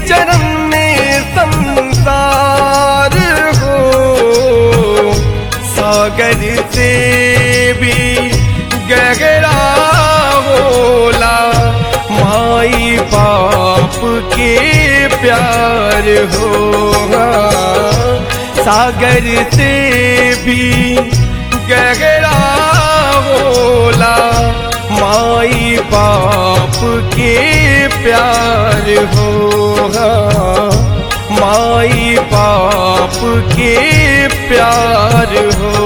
चरण में संसार हो सागर से भी गहरा होला माई बाप के प्यार होगा सागर से भी गहरा होला माई बाप के प्यार होगा माई बाप के प्यार हो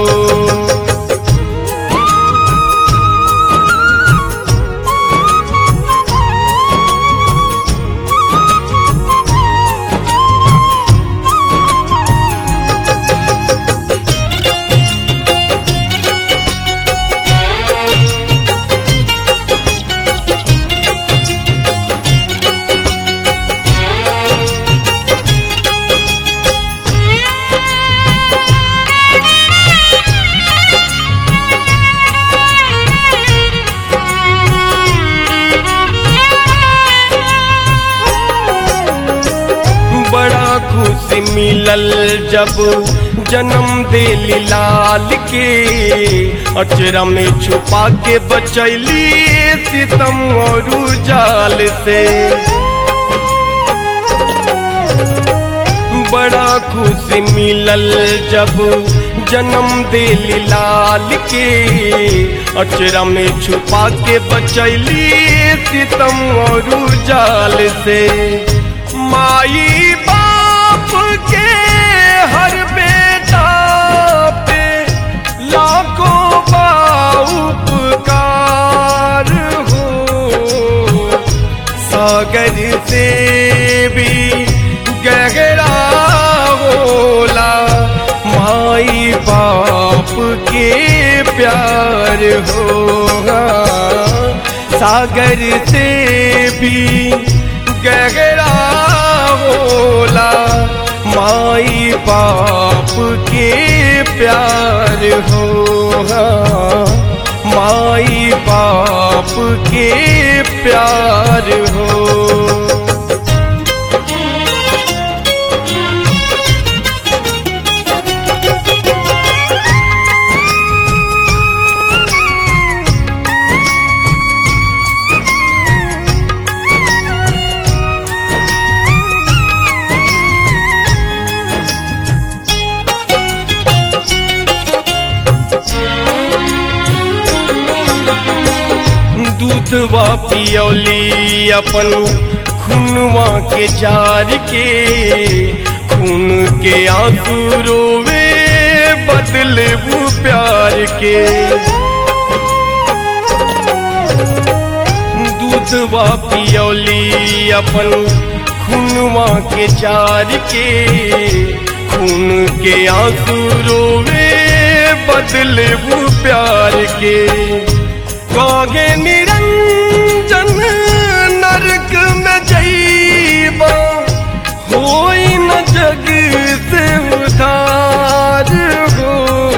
बड़ा खुशी मिलल जब जन्म दिली लाल के अचरा में छुपा के बचैली सितम और जाल से बड़ा खुशी मिलल जब जन्म दिली लाल के अचरा में छुपा के बचैली सितम और जाल से माई बाप के हर बेटा पे लाखों उपकार हो सागर से भी गहरा होला माई बाप के प्यार होगा सागर से भी गहरा होला माई बाप के प्यार होगा माई बाप के प्यार हो दूधवा पियौली अपन खुनवा के जार के खून के आंसू रोवे बदले वो प्यार के दूधवा पियौली अपन खुनवा के जार के खून के आंसू रोवे बदले वो प्यार के कागे निरंजन नरक में जईबा होई न जग से उधार हो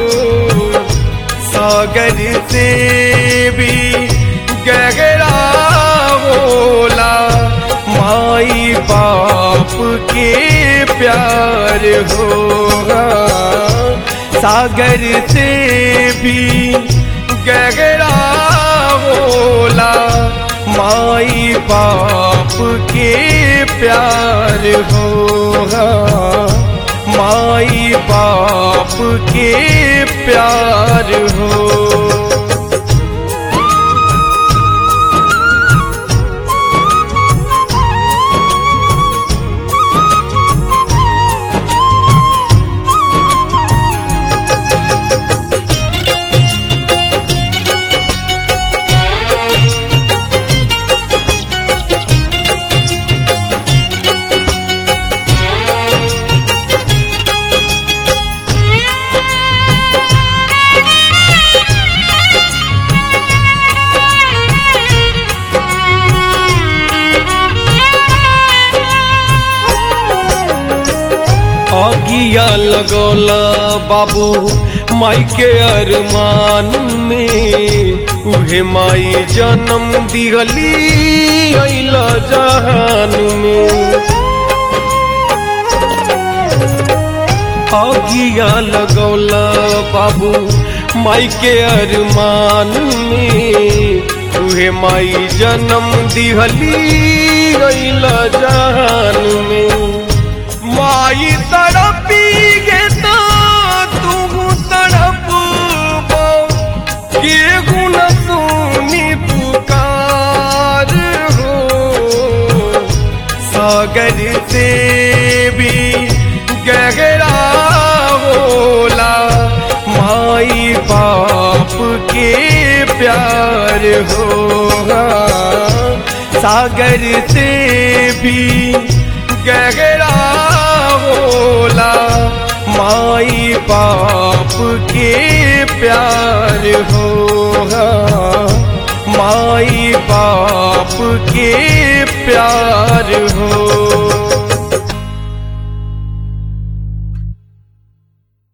सागर से भी गहरा होला माई बाप के प्यार होगा सागर से भी गहरा होला माई बाप के प्यार होगा माई बाप के प्यार हो अगिया लगौला बाबू माई के अरमान में उहे माई जन्म दिगली अइला जहान में आगिया लगौला बाबू माई के अरमान में तुहे माई जन्म दिहली गईला जान में माई तड़पी गे तो तू तड़प के गुण सुनी पुकार हो सागर से भी गहरा होला माई बाप के प्यार होगा सागर से भी गहरा होला माई बाप के प्यार होगा माई बाप के प्यार हो